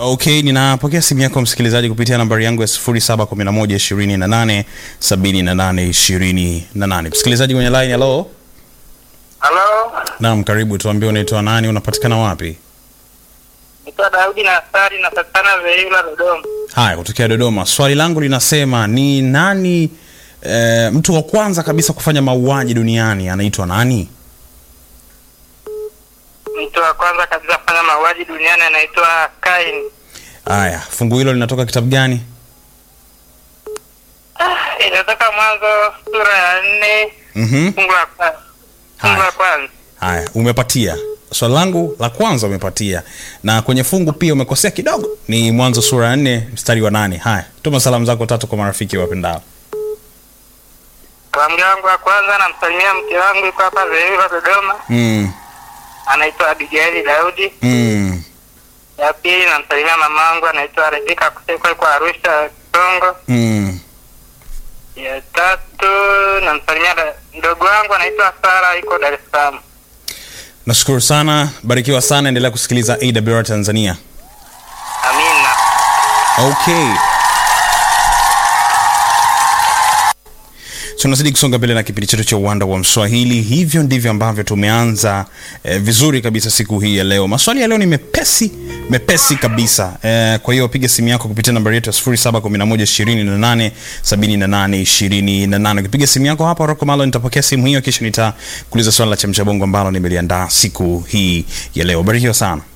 Okay, ninapokea simu yako msikilizaji kupitia nambari yangu ya 0711287828. Msikilizaji kwenye line, hello. Halo, Naam, karibu, tuambie unaitwa nani, unapatikana wapi? naitwa Daudi na Asari, napatikana Veila, Dodoma. Haya, kutokea Dodoma. Swali langu linasema ni nani e, mtu wa kwanza kabisa kufanya mauaji duniani anaitwa nani? Mtu wa kwanza kabisa kufanya mauaji duniani anaitwa Kain. Haya, fungu hilo linatoka kitabu gani? Ah, inatoka Mwanzo sura ya nne Mhm. fungu la kwanza. Fungu Haya. la kwanza. Haya, umepatia. Swali langu la kwanza umepatia, na kwenye fungu pia umekosea kidogo, ni Mwanzo sura ya nne mstari wa nane. Haya, tuma salamu zako tatu kwa marafiki wapendao. Salamu yangu ya kwanza namsalimia mke wangu yuko hapa Veila, Dodoma, Mm, anaitwa Abigaili Daudi. mm, Ya pili namsalimia mama wangu anaitwa Rebeka Kuseko yuko Arusha, Kongo. mm. Ya tatu namsalimia da- mdogo wangu anaitwa Sara yuko Dar es Salaam. Nashukuru sana, barikiwa sana, endelea kusikiliza AWR Tanzania. Amina. Okay. tunazidi kusonga mbele na kipindi chetu cha uwanda wa mswahili hivyo ndivyo ambavyo tumeanza eh, vizuri kabisa siku hii ya leo maswali ya leo ni mepesi mepesi kabisa eh, kwa hiyo piga simu yako kupitia nambari yetu ya 0711287828 ukipiga simu yako hapa roko malo nitapokea simu hiyo kisha nitakuuliza swali la chamchabongo ambalo nimeliandaa siku hii ya leo barikiwa sana